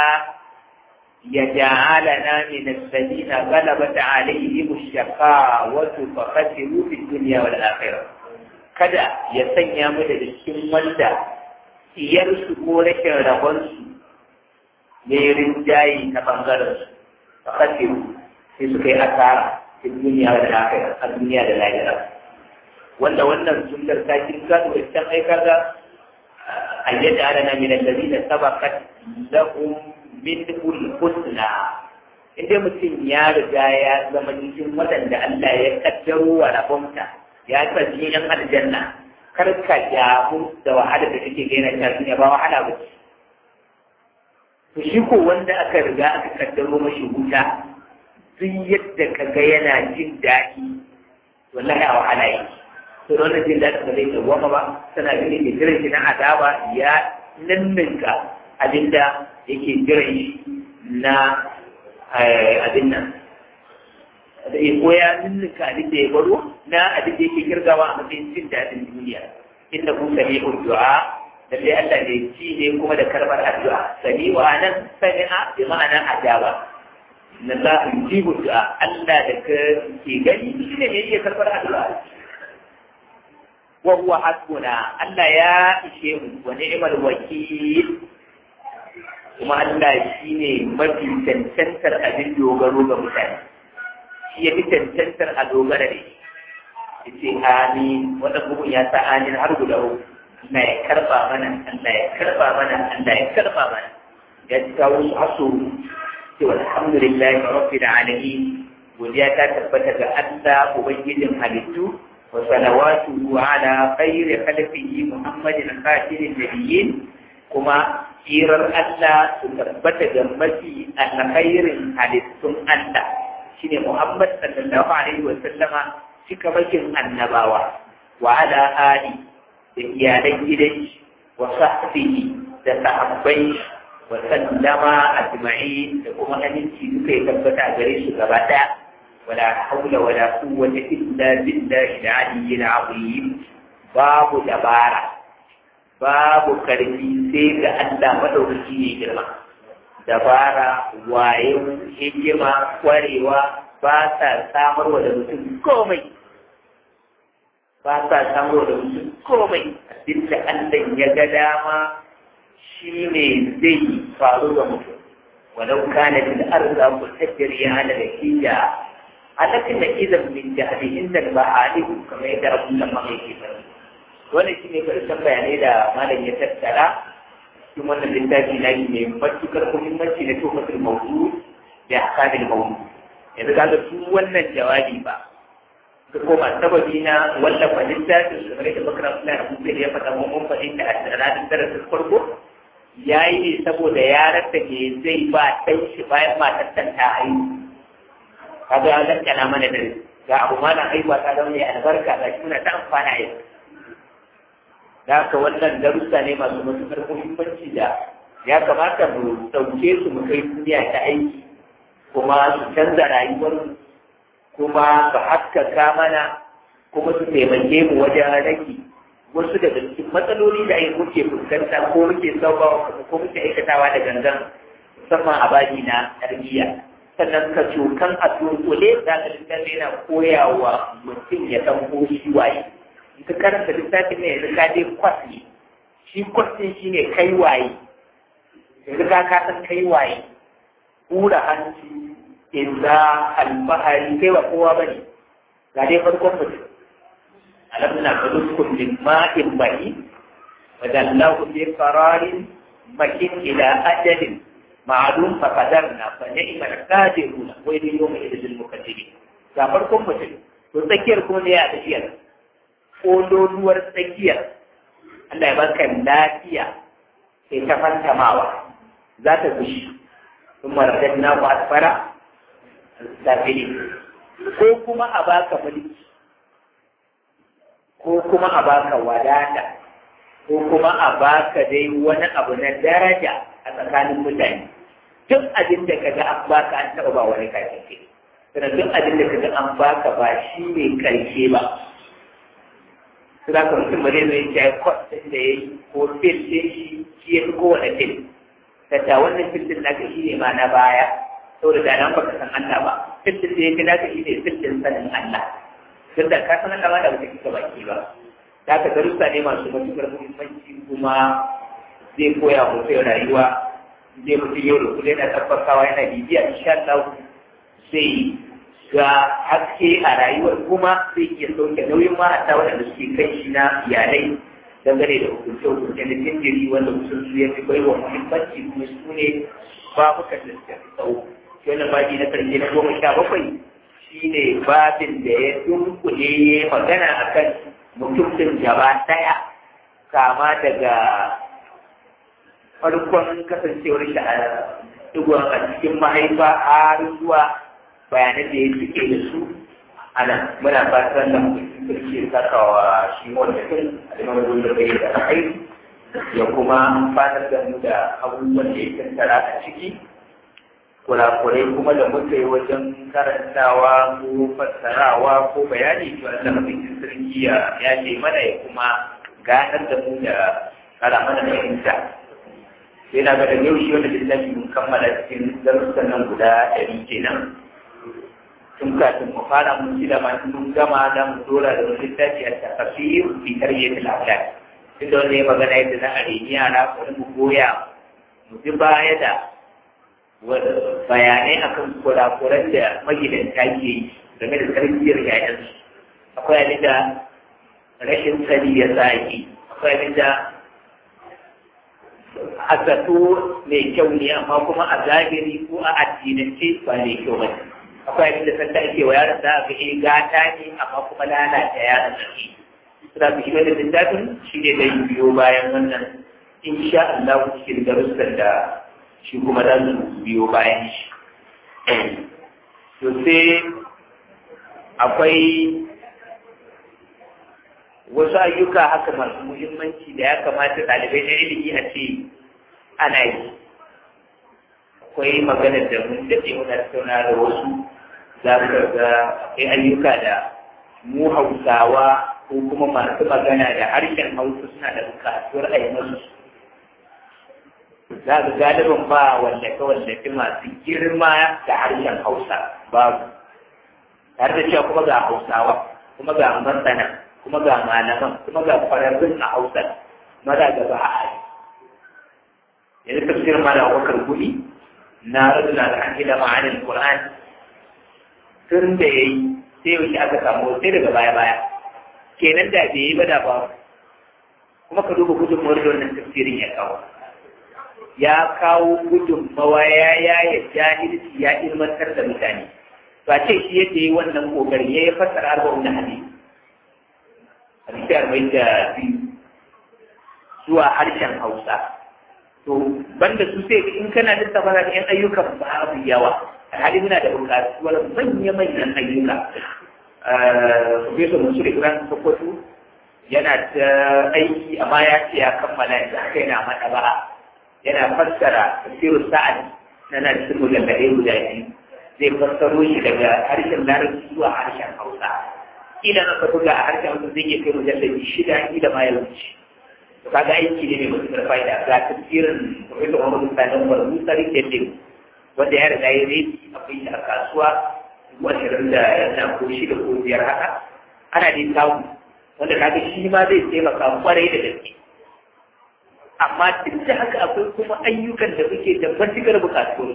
ya ja'alana min alladhina ghalabat alaihim ash-shaqawatu fa khasiru fid dunya wal akhirah kada ya sanya mu da cikin wanda iyarsu ko rashin rabonsu ne rinjayi ta bangaren su fakasiru sai suka yi asara cikin duniya da lafiya a duniya da lahira wanda wannan sunnar ta kin gado da can ai kaga ayyada alana min alladhina sabaqat lahum min husna inda mutum ya riga ya zama cikin waɗanda Allah ya kaddaro wa rabonta ya tsaji yan aljanna kar ka damu da wahala da kake gaina ta duniya ba wahala ba ce to shi ko wanda aka riga aka kaddaro mashi wuta duk yadda ka ga yana jin daɗi wallahi a wahala yi to da wannan jin daɗin ba zai dawwama ba tana gani mai jiran shi na azaba ya nanninka abinda yake jiran shi na abin nan da ya koya nanninka abin da ya baro na abin da yake kirgawa a matsayin jin daɗin duniya inda kun sami du'a lallai Allah ne ci ne kuma da karbar addu'a sani wa nan sami'a bi ma'ana ajaba na za a ji du'a Allah da ka ke gani shi ne mai iya karbar addu'a wa huwa hasbuna Allah ya ishe mu wa ni'mal wakil kuma Allah shi ne mafi cancantar abin dogaro ga mutane shi ya fi cancantar a dogara da shi yace amin wannan bugun ya sa amin har guda uku Allah ya karba mana Allah ya karba mana Allah ya karba mana ya kawo su haso ce alhamdulillah rabbil alamin godiya ta tabbata ga Allah ubangijin halittu وصلواته على خير خلفه محمد خاتم النبيين كما sirar Allah su tabbata da mafi alkhairin halittun Allah shine Muhammad sallallahu alaihi wa sallama cika bakin annabawa wa ala ali da iyalan gidan wa sahbihi da sahabbai wa sallama ajma'in da kuma aminci duka ya tabbata gare su gaba daya wala haula wala quwwata illa billahi al-aliyyil azim babu dabara babu karfi sai ga Allah madaukaki ne girma dabara waye hikima kwarewa ba sa samarwa da mutum komai ba sa samarwa da mutum komai abinda Allah ya ga dama shi ne zai faru ga mutum walau kana bil arda mutajjir ya ala nakija alakin nakizan min jahdi inda ba'ali kamar yadda Abdullah mai ke faɗi wannan shi ne karshen bayanai da malam ya tattara cikin wannan littafi na yi mai matukar muhimmanci na tofatul mawdu da hakamin mawdu yanzu ka ga su wannan jawabi ba ka koma sababi na wallafa littafin su kamar da bakar suna da kuma ya faɗa mun mun faɗin da a ranar darasin farko ya yi ne saboda ya rasa me zai ba ɗan shi bayan matar ta haihu kaga ya zakkana mana da ga abu malam haihuwa ta zama ne albarka ga shi muna ta amfana yau da haka wannan darussa ne masu matuƙar muhimmanci da ya kamata mu ɗauke su mu kai duniya ta aiki kuma su canza rayuwar kuma su haskaka mana kuma su taimake mu wajen rage wasu daga cikin matsaloli da ai muke fuskanta ko muke sauka ko muke aikatawa da gangan musamman a baji na tarbiyya sannan ka cokan a dunkule za ka littafi yana koyawa mutum ya san ko shi waye ka karanta littafin ne yanzu ka je kwas ne shi kwas ɗin shi ne kai waye yanzu ka ka san kai waye hura hanci inda alfahari kai ba kowa ba ne ga dai farkon mutum alam na kadu kullum ma'in bahi wa dallahu bi qararin makin ila ajalin ma'lum fa qadarna fa ni'mal qadiruna wa yawma idil mukaddibin ga farkon mutum to tsakiyar kuma ne ya tafiyar kololuwar tsakiyar Allah ya baka lafiya sai ta fantamawa za ta gushi sun maradar na ku asfara safili ko kuma a baka mulki ko kuma a baka wadata ko kuma a baka dai wani abu na daraja a tsakanin mutane duk abin da kaga an baka an taɓa ba wani kafin sannan duk abin da kaga an baka ba shi ne karshe ba su za ka mutum ba zai zai ce kwas ɗin da ya yi ko fil ɗin shi shi ya fi kowane fil tatta wannan fil ɗin naka shi ne ma na baya saboda da nan baka san Allah ba fil ɗin da ya fi naka shi ne fil ɗin sanin Allah tun da ka san Allah ba da wata kika baki ba za ka darussa ne masu matuƙar muhimmanci kuma zai koya mutum rayuwa zai mutum yau da kullum yana tabbatawa yana bibiya insha Allah zai ga haske a rayuwar kuma zai iya sauke nauyin ma'ata waɗanda suke kai shi na iyalai dangane da hukunce-hukunce na jinjiri wanda mutum su ya fi bai wa muhimmanci kuma su ne babukan da suka fi tsawo shi wannan babi na karshe na goma sha bakwai shi ne babin da ya dunkule ya magana akan mutum gaba ɗaya kama daga farkon kasancewar shi a digon a cikin mahaifa har zuwa bayanan da ya suke da su a nan muna fatan da sarki ya saka wa shi wanda kan alimar da bai da kai ya kuma fatar da mu da abubuwan da ya tattara a ciki kurakurai kuma da muka yi wajen karantawa ko fassarawa ko bayani to Allah mafikin sarki ya ya ce mana ya kuma ganar da mu da kara mana fahimta sai na ga da yau shi wanda littafi mun kammala cikin darussan nan guda ɗari kenan tun kafin mu fara mun ci da ma mun gama da mu dora da wani littafi a tafsir fi tarbiyyatul awlad tunda wanda ya magana yadda za a reni yara ko mu goya mu ji baya da bayanai akan kurakuran da magidanta ke yi game da tarbiyyar yayansu akwai abin da rashin sani ya sa yi akwai abin da a zato mai kyau ne amma kuma a zahiri ko a addinance ba mai kyau ba akwai abin da sanda ake wa yaron da aka yi gata ne amma kuma lalata yaron da ke suna fi shi da littafin shi ne da biyo bayan wannan insha Allah cikin darussan da shi kuma za su biyo bayan shi to sai akwai wasu ayyuka haka masu muhimmanci da ya kamata ɗalibai na ilimi a ce ana yi akwai maganar da mun daɗe muna tattauna da wasu za ka ga akwai ayyuka da mu hausawa ko kuma masu magana da harshen hausa suna da bukatuwar a yi masu za ka galibin ba wallafe-wallafe masu girma da harshen hausa babu tare da cewa kuma ga hausawa kuma ga masana kuma ga malaman kuma ga kwararrun a hausa maza da ba a yi yanzu tafsir mala wakar guri na radula da an da ma'anin qur'an tun da yayi sai yau aka samu sai daga baya baya kenan da bai yi ba da ba kuma ka duba gudunmawar da wannan tafsirin ya kawo ya kawo gudunmawa ya yaya jahilci ya ilmantar da mutane ba ce shi yadda yi wannan kokari ya yi fassara arba'un da hadisi hadisi arba'in da biyu zuwa harshen hausa to banda su sai in kana lissafa da yan ayyukan babu yawa hali muna da bukatuwar manya-manyan ayyuka Profesor Mansur Ibrahim Sokoto yana ta aiki amma ya ce ya kammala yanzu haka yana mata ba yana fassara tafsirul sa'ad na na cikin mujallade guda biyu zai fassaro shi daga harshen larabci zuwa harshen hausa kila na buga a harshen hausa zai iya kai mujallade shida kila ma ya wuce to kaga aiki ne mai matuƙar fa'ida ga tafsirin Profesor Umar Sani Umar Musa Riketin wanda ya riga ya redi akwai shi a kasuwa ashirin da yana ko shida ko biyar haka ana dai samu wanda kaga shi ma zai taimaka kwarai da gaske amma duk da haka akwai kuma ayyukan da muke da matuƙar buƙatuwar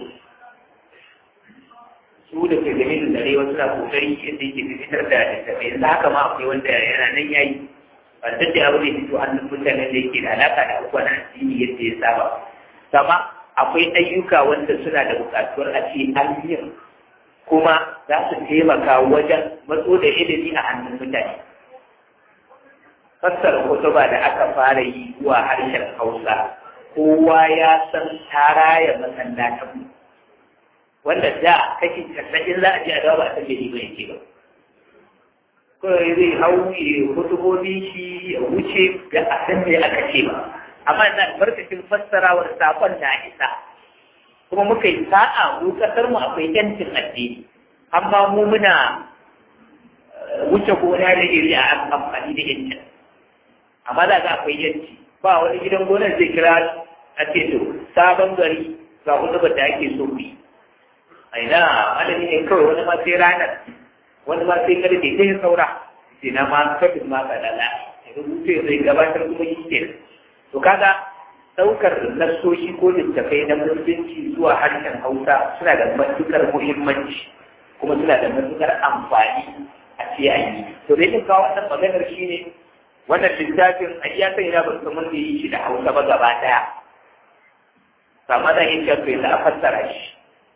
su da ke game da dare wasu na kokari yadda yake fitar da littattafai yanzu haka ma akwai wanda yana nan yayi ba duk da abu ne fito hannun mutanen da yake da alaƙa da abubuwan addini yadda ya saba sama akwai ayyuka wanda suna da buƙatuwar a ce an yin kuma za su taimaka wajen matso da ilimi a hannun mutane fassara kutuba da aka fara yi zuwa harshen hausa kowa ya san taraya masallatan wanda da kashi casa'in za a ji a dawa ba a san bai ba yake ba kawai zai hau ya kutubobi shi ya wuce ga a san me aka ce ba amma na barkacin fassarawar sakon na isa kuma muka yi sa'a mu kasar mu akwai yancin addini amma mu muna wuce gona da iri a amfani da yancin amma da ga akwai yanci ba wani gidan gonar zai kira a ce to sabon gari ga hudubar da ake so bi a ina malami ne kawai wani ma sai ranar wani ma sai karfe sai saura sai na ma kafin ma ka dala rubuce zai gabatar kuma yi ke to kaga ɗaukar nassoshi ko littafai na musulunci zuwa harshen hausa suna da matukar muhimmanci kuma suna da matukar amfani a ce a yi to dai kawo wannan maganar shi ne wannan littafin a iya sai na ban mun da yi shi da hausa ba gaba ɗaya amma zan yi cewa yanzu a fassara shi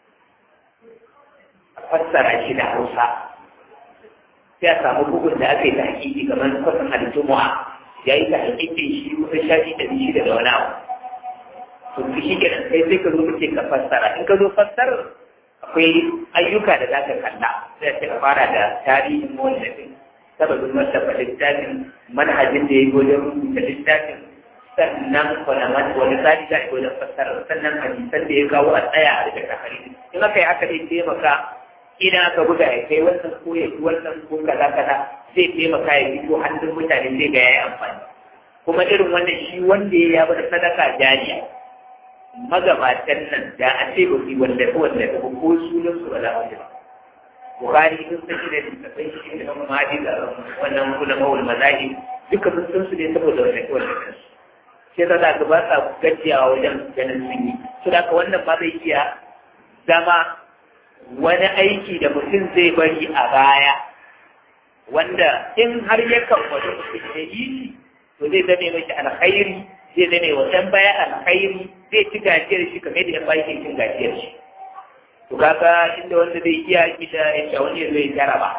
a fassara shi da hausa sai a samu bugun da aka yi ta hakiki kamar kwasan al-jumu'a ya yi ta hakiki shi kusa shafi ɗari shida da wani abu to ki shi kenan sai sai ka zo kace ka fassara in ka zo fassarar akwai ayyuka da za ka kalla sai ka fara da tarihin mawallafin sababin wallafa littafin manhajin da ya yi wajen rubuta littafin sannan wani wani tsari za a yi wajen fassara sannan hadisan da ya kawo a tsaya a daga hadisi in aka yi aka dai taimaka ina aka buga ya kai wannan ko ya ci wannan ko kaza kaza zai taimaka ya fito hannun mutane zai ga ya yi amfani kuma irin wannan shi wanda ya bada sadaka jariya magabatan nan da a ce ba su wanda ko wanda ko ko sunan su wala wanda Bukhari sun san shi da littafai shi da kuma hadi da wannan kula mawul mazahi duka sun san su ne saboda wanda ko wanda kansu sai da za ka ba sa gajiyawa wajen ganin sun yi su da wannan ba zai iya zama wani aiki da mutum zai bari a baya wanda in har ya kamfata mutum ya yi shi to zai zame mashi alkhairi zai zame wa ɗan baya alkhairi zai ci gajiyar shi kamar da ya bashi cin gajiyar shi to kaga inda wanda zai iya kida ya wani zai jaraba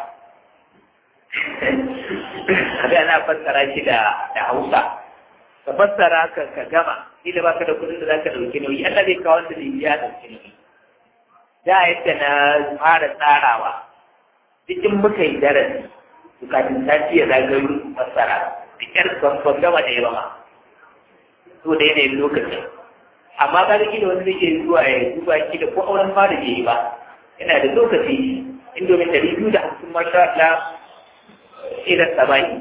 kaga ana fassara shi da da Hausa ka fassara ka ka gama ni da baka da kudin da zaka dauki nauyi Allah zai kawo wanda zai iya dauki nauyi da yadda na fara tsarawa cikin muka yi darasi bukatun sati ya zagayo fassara da kyar ban gama da yawa ma to da yanayin lokaci amma ka da wani zai iya zuwa ya duba ki da ko auren fara bai yi ba yana da lokaci indomin ɗari biyu da hamsin masha Allah irin sabani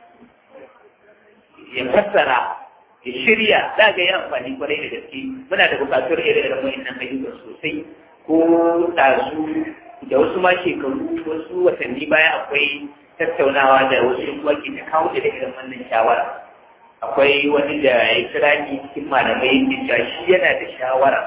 ya fassara ya shirya za ga yi amfani kwarai da gaske muna da bukatar ire-iren wa'annan ayyukan sosai ko ɗazu da wasu ma shekaru wasu watanni baya akwai tattaunawa da wasu yan uwa ke ta kawo da irin wannan shawara akwai wani da ya kira ni cikin malamai da cewa shi yana da shawara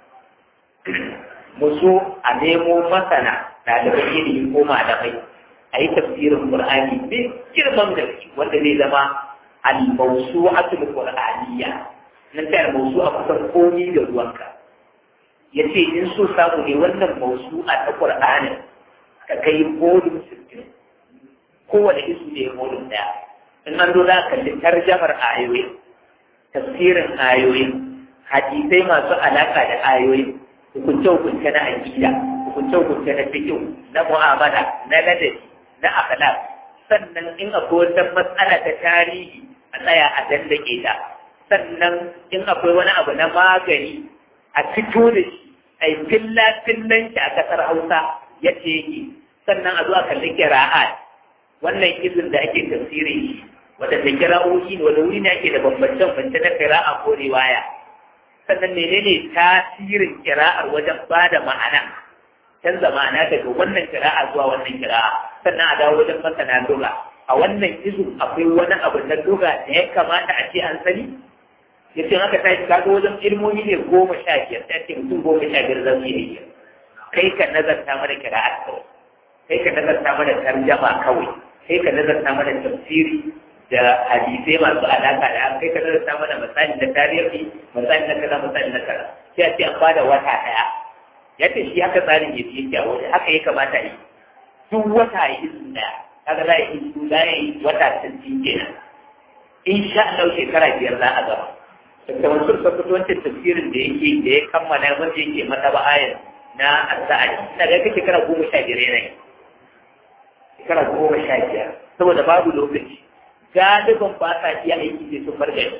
musu a nemo masana ɗalibai ilimi ko malamai a yi tafsirin qur'ani mai girman gaske wanda zai zama al-mawsu'atul qur'aniyya nan ta al-mawsu'a kusan komi da ruwanka ya ce in so samu ne wannan mawsu'a ta qur'ani ka kai volume 60 kowane isu ne volume daya in an zo za ka kalli tarjamar ayoyi tafsirin ayoyi hadisai masu alaka da ayoyi hukunce-hukunce na aƙida hukunce-hukunce na fikihu na mu'amala na ladabi na akhlaq sannan in akwai wata matsala ta tarihi a tsaya a dandake ta sannan in akwai wani abu na magani a fito da shi a yi filla-fillan shi a ƙasar hausa yadda yake sannan a zo a kalli kira'at wannan izin da ake tafsirin shi wadanda kira'o'i ne wanda wuri ne ake da bambance-bambance na kira'a ko riwaya sannan menene tasirin kira'ar wajen ba da ma'ana canza ma'ana daga wannan kira'a zuwa wannan kira'a sannan a dawo wajen masana doga a wannan izu akwai wani abu na doga da ya kamata a ce an sani ya ce haka tashi kaga wajen ilmomi ne goma sha biyar ta ce mutum goma sha biyar za su yi kai ka nazarta mana kira'ar kawai kai ka nazarta mana tarjama kawai kai ka nazarta mana tafsiri da hadisai masu alaka da kai ka nazarta mana misali na tarihi misali na kaza misali na kaza sai a ce an bada wata daya yadda shi haka tsarin ya yake a wajen haka ya kamata yi duk wata yi isu daya kaga za a yi isu za a yi wata sittin kenan in sha Allah shekara biyar za a gaba da mansur sabbata wancan tafsirin da yake da ya kammala wanda yake mata ba ayar na asa'adi ina ga kake shekara goma sha biyar yanayi shekara goma sha biyar saboda babu lokaci galiban ba sa iya aiki sai sun bar gari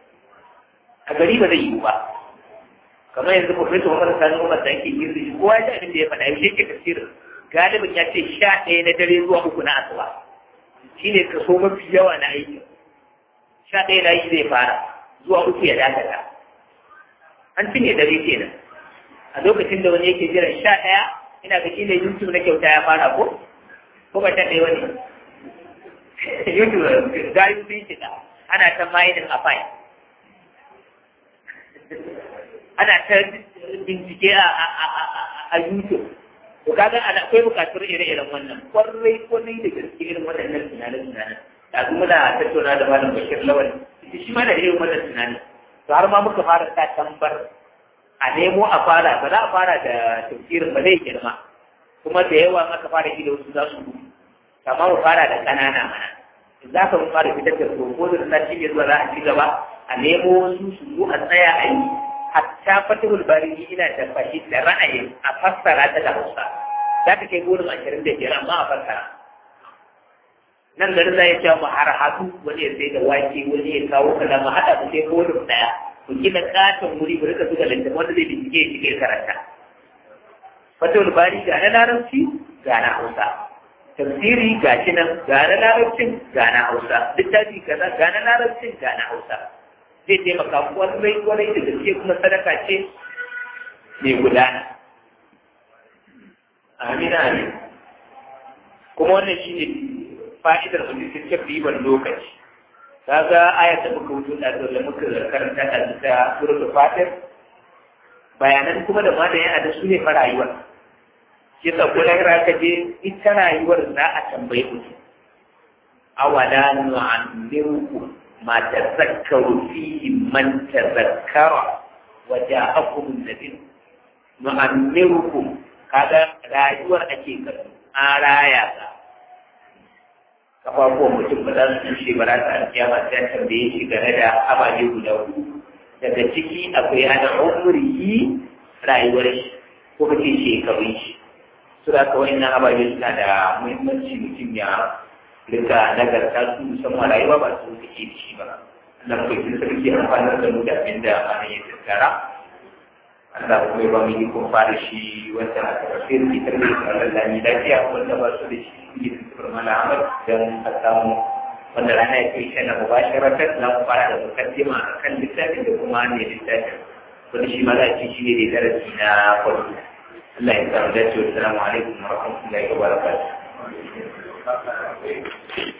a gari ba zai yi ba kamar yanzu profesa Muhammad Sani Umar da yake girri kowa ya abin da ya faɗa yaushe ke tafsirin galibin ya ce sha ɗaya na dare zuwa uku na asuba shine kaso mafi yawa na aiki sha ɗaya na yi zai fara zuwa uku ya dakata an cinye dare kenan a lokacin da wani yake jiran sha ɗaya ina ga shi ne YouTube na kyauta ya fara ko ko ba ta ɗaya wani YouTube gayu sun shiga ana ta mining a fine ana ta bincike a YouTube to kaga ana akwai bukatar ire-iren wannan kwarai kwarai da gaske irin waɗannan tunanin-tunanin da kuma da tattauna da malam Bashir Lawal shi ma da irin wannan tunanin to har ma muka fara ta tambar a nemo a fara ba za a fara da tafsirin ba zai girma kuma da yawa aka fara shi da wasu za su gudu amma mu fara da ƙanana mana za ka mu fara fitar da ko da sati ne zuwa za a ci gaba a nemo wasu su zo a tsaya a yi hatta fatihul bari ina da fashi da ra'ayin a fassara ta da hausa za ka kai gudun ashirin da biyar amma a fassara nan garin za ya ce mu har hatu wani ya sai da wake wani ya kawo kaza mu haɗa mu sai gudun ɗaya mu gina katon wuri mu rika zuga lantarki wanda zai bincike ya shige karanta fatihul bari ga na larabci ga na hausa tafsiri ga shi nan ga na larabcin ga na hausa littafi kaza ga na larabcin ga na hausa zai taimaka kwarai kwarai da gaske kuma sadaka ce mai gudana amina amin kuma wannan shi ne fa'idar mutum ribar lokaci kaga ayat da muka wuce da da muka karanta a ta suratul fatir bayanan kuma da ma da yana da su ne fa rayuwar shi yasa ko lahira ka je ita rayuwar za a tambaye ku awala nu'ammirukum ma tazakkaru fihi man tazakkara wa ja'akum an-nadir nu'ammirukum kaga rayuwar ake kallo an raya ka kafafuwan mutum ba za su tushe ba za su alkiyama sai an tambaye shi game da ababe guda hudu daga ciki akwai ana umrihi rayuwar shi ko kace shekarun shi su da ka wani ababe suna da muhimmanci mutum ya rika nagarta su musamman rayuwa ba su suke da shi ba Allah ko kin sarki amfanar da mu da abin da ana yin tattara Allah kuma ya ba mu yi kun fara shi wanda aka tafi da ita ne da Allah lami lafiya wanda ba su da shi yi tuntuɓar mana amal don a samu wanda rana ya kai shana mubasharatar za mu fara da mukaddima a kan littafin da kuma ne littafin wanda shi ma za a ci shi ne da darasi na farko Allah ya samu dace wa salamu alaikum wa rahmatullahi wa barakatuh